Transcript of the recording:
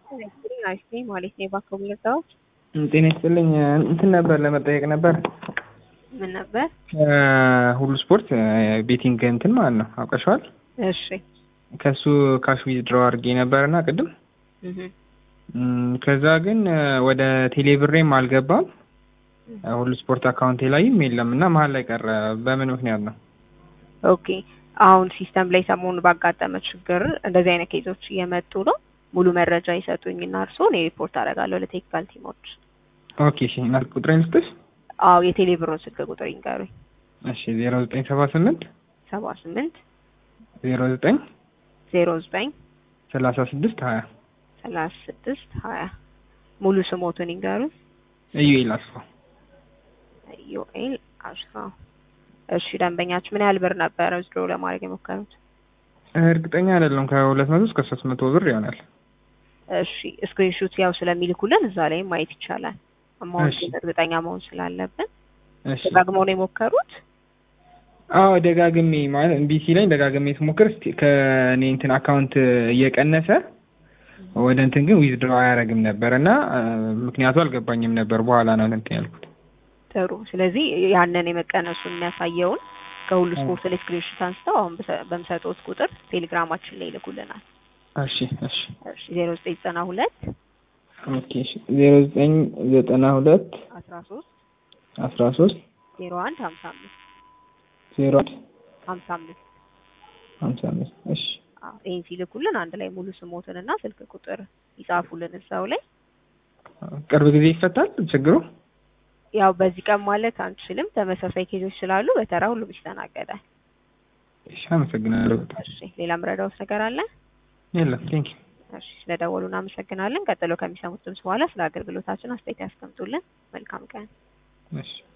አሪፍ ነኝ ማለት ነው። የባንክ ምርጫዎች ጤና ይስጥልኝ። እንትን ነበር ለመጠየቅ ነበር ምን ነበር? ሁሉ ስፖርት ቤቲንግ እንትን ማለት ነው አውቀሸዋል። እሺ ከሱ ካሽ ዊዝድሮ አድርጌ ነበርና ቅድም እህ እም፣ ከዛ ግን ወደ ቴሌብሬም አልገባም ሁሉ ስፖርት አካውንቴ ላይም የለም እና መሀል ላይ ቀረ። በምን ምክንያት ነው? ኦኬ አሁን ሲስተም ላይ ሰሞኑን ባጋጠመ ችግር እንደዚህ አይነት ኬዞች እየመጡ ነው። ሙሉ መረጃ ይሰጡኝና እርስዎ እኔ ሪፖርት አደርጋለሁ ለቴክኒካል ቲሞች። ኦኬ እሺ። እና ቁጥሬን ልስጥሽ? አዎ የቴሌ ብሩን ስልክ ቁጥር ይንገሩኝ። እሺ ዜሮ ዘጠኝ ሰባ ስምንት ሰባ ስምንት ዜሮ ዘጠኝ ዜሮ ዘጠኝ ሰላሳ ስድስት ሀያ ሰላሳ ስድስት ሀያ ሙሉ ስሞቱን ይንገሩኝ። ኢዩኤል አስፋው ዮኤል አስፋው። እሺ ደንበኛችሁ ምን ያህል ብር ነበረ ዊዝድሮ ለማድረግ የሞከሩት? እርግጠኛ አይደለም ከሁለት መቶ እስከ ሶስት መቶ ብር ይሆናል። እሺ ስክሪንሹት ያው ስለሚልኩልን እዛ ላይ ማየት ይቻላል። አማውንት እሺ። እርግጠኛ መሆን ስላለብን እሺ ደጋግመው ነው የሞከሩት? አዎ ደጋግሜ ማለት እምቢ ሲለኝ ደጋግሜ ስሞክር እስቲ ከእኔ እንትን አካውንት እየቀነሰ ወደ እንትን ግን ዊዝድሮ አያደርግም ነበር እና አ፣ ምክንያቱ አልገባኝም ነበር። በኋላ ነው እንትን ያልኩት። ጥሩ። ስለዚህ ያንን የመቀነሱን የሚያሳየውን ከሁሉ ስፖርት ላይ ስክሪንሹት አንስተው አሁን በሰ- በምሰጡት ቁጥር ቴሌግራማችን ላይ ይልኩልናል። እሺ እሺ እሺ ዜሮ ዘጠኝ ዘጠና ሁለት ኦኬ እሺ ዜሮ ዘጠኝ ዘጠና ሁለት አስራ ሶስት አስራ ሶስት ዜሮ አንድ ሀምሳ አምስት ዜሮ አንድ ሀምሳ አምስት ሀምሳ አምስት እሺ አዎ ይህን ሲልኩልን አንድ ላይ ሙሉ ስሞትን እና ስልክ ቁጥር ይጻፉልን እዛው ላይ። ቅርብ ጊዜ ይፈታል ችግሩ? ያው በዚህ ቀን ማለት አንችልም፣ ተመሳሳይ ኬዞች ስላሉ በተራ ሁሉም ይስተናገዳል። እሺ አመሰግናለሁ በጣም። እሺ ሌላ ምረዳውት ነገር አለ? የለም ቴንኪ እሺ ስለደወሉ እናመሰግናለን። ቀጥሎ ከሚሰሙት ድምጽ በኋላ ስለ አገልግሎታችን አስተያየት ያስቀምጡልን። መልካም ቀን። እሺ